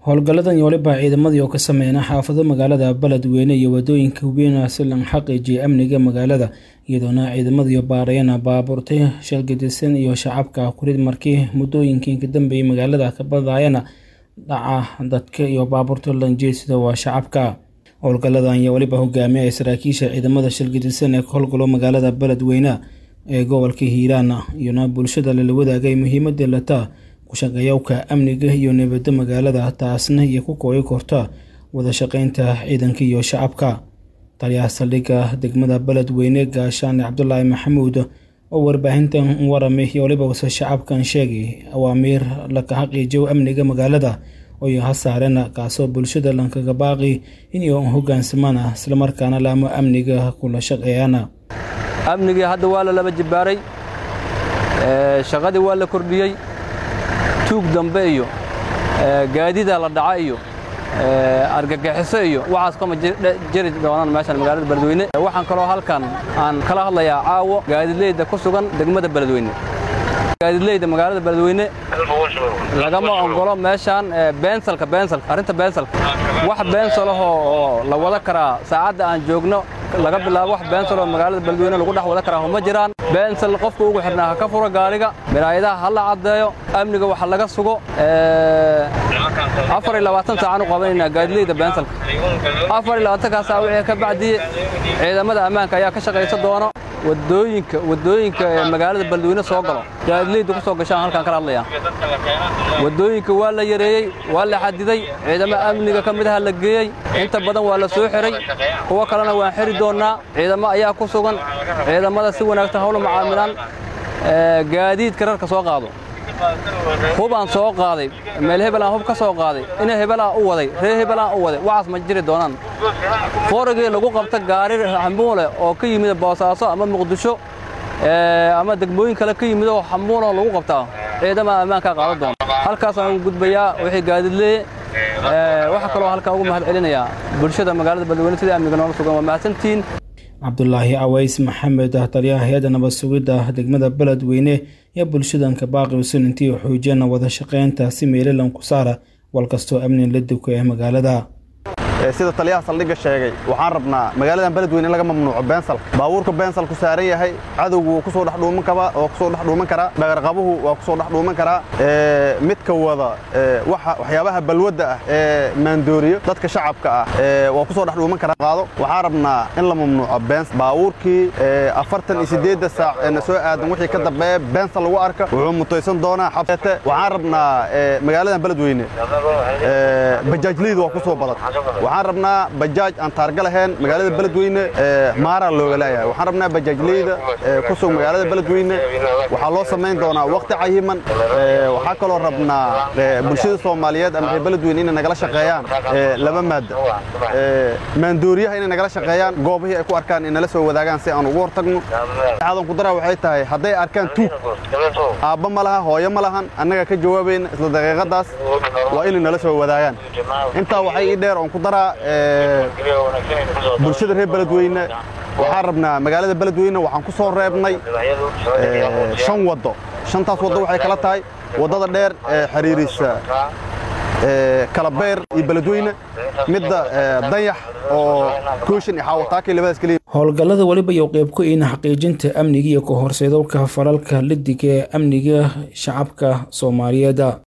howlgalladan waliba ciidamadii oo ka sameeyna xaafado magaalada beledweyne iyo wadooyinka weyn si lan xaqiijiya amniga magaalada iyadoona ciidamadii baarayana baabuurtay shalgadisan iyo shacabka kurid markii muddooyinkii ka dambeeyey magaalada ka badayana dhaca dadka iyo baabuurta lanjeesida waa shacabka howlgalladan ayaa weliba hogaamiyay saraakiisha ciidamada shalgadisan ee ka howlgalo magaalada beledweyne ee gobolka hiiraan iyona bulshada lala wadaagay muhiimadii lataa kushaqeeyawka amniga iyo nabadda magaalada taasna iyo ku kooyi korta wada shaqeynta ciidanka iyo shacabka taliyaha saldhigga degmada beledweyne gaashaane cabdulaahi maxamuud oo warbaahintan waramay iyo waliba wase shacabkan sheegay awaamiir laka xaqiijiyo amniga magaalada oy ha saareen kaasoo bulshada lankaga baaqi inay hogaansamaan islamarkaana laamo amniga kula shaqeeyaan amnigii hadda waa la laba jibbaaray shaqadii waa la kordhiyey tuug dambe iyo gaadida la dhaca iyo argagixiso iyo waxaas kama jiri doonaan meeshan magaalada beledweyne waxaan kaloo halkan aan kala hadlayaa caawo gaadidleyda ku sugan degmada beledweyne gaadidleyda magaalada beledweyne lagama ogolo meeshaan beensalka beensalka arrinta beensalka wax beensalahoo oo la wada karaa saacadda aan joogno laga bilaabo wax beensaloo magaalada beledweyne lagu dhex wada karaa ma jiraan beensal qofka ugu xidhnaa ha ka furo gaariga miraayadaha ha la caddeeyo amniga waxa laga sugo afar iyo labaatan saacaan u qabanaynaa gaadileyda beensalka afar iyo labaatankaa saac wixii ka bacdiye ciidamada ammaanka ayaa ka shaqaysa doono wadooyinka wadooyinka ee magaalada beledweyne soo galo gaadileyda ku soo gashaan halkaan kala hadlayaa wadooyinka waa la yareeyey waa la xadiday ciidamo amniga ka midaha la geeyey inta badan waa la soo xiray kuwo kalena waan xiri doonnaa ciidamo ayaa ku sugan ciidamada si wanaagsan hawla macaamilaan gaadiidka rarka soo qaado hubaan soo qaaday meel hebelaan hub ka soo qaaday ina hebelaan u waday reer hebelaan u waday waxaas ma jiri doonaan foragii lagu qabta gaari xambuule oo ka yimid boosaaso ama muqdisho ama degmooyin kale ka yimid oo xambuuloo lagu qabtaa ciidamada ammaankaa qaadan doona halkaasaan ugu gudbayaa wixii gaadidleeye waxaa kaloo halkaan ugu mahad celinayaa bulshada magaalada beledweyne sidai amniga noola sugan waa mahadsantihiin cabdulaahi caways maxamed taliyaha hay-adda nabad sugidda degmada beledweyne iyo bulshadanka baaqi usan intii xoojiyana wada shaqeynta si meelalan ku saara wal kastoo amni la duka ee magaalada sida taliyaha saldhigga sheegay waxaan rabnaa magaaladan beledweyne in laga mamnuuco beensalka baabuurka beensalku saaran yahay cadowgu wuu kusoo dhexdhuuman kaba oo kusoo dhexdhuuman karaa dhagarqabuhu waa kusoo dhexdhuuman karaa midka wada waxyaabaha balwadda ah ee maandooriyo dadka shacabka ah waa kusoo dhexdhuuman karaa qaado waxaan rabnaa in la mamnuuco beens baabuurkii afartan iyo siddeedda saac ee na soo aadan wixii ka dambeeya beensal lagu arka wuxuu mutaysan doonaa xabseete waxaan rabnaa magaaladan beledweyne bajaajliydu waa kusoo badan waxaan rabnaa bajaaj aan taarga lahayn magaalada beledweyne maaraa looga leeyahay waxaan rabnaa bajaajleyda ku sug magaalada beledweyne waxaa loo samayn doonaa waqti cayiman waxaa kaloo rabnaa bulshada soomaaliyeed ama beledweyne inay nagala shaqeeyaan laba maadda maandooriyaha inay nagala shaqeeyaan goobihii ay ku arkaan inala soo wadaagaan si aan ugu hortagno xaadan ku daraa waxay tahay hadday arkaan tuug aabba ma laha hooyo ma lahan annaga ka jawaabayna isla daqiiqadaas waa inay nala soo wadaagaan intaa waxay ii dheer oon ku daraa bulshada reer beledweyne waxaan rabnaa magaalada beledweyne waxaan ku soo reebnay shan waddo shantaas waddo waxay kala tahay waddada dheer ee xiriirisa kalabeer iyo beledweyne midda dayax oo kooshin iyo xaawataakii labadaas keliya howlgallada weliba iyo qeyb ku iina xaqiijinta amniga iyo ka horseedowka falalka lidiga ee amniga shacabka soomaaliyeed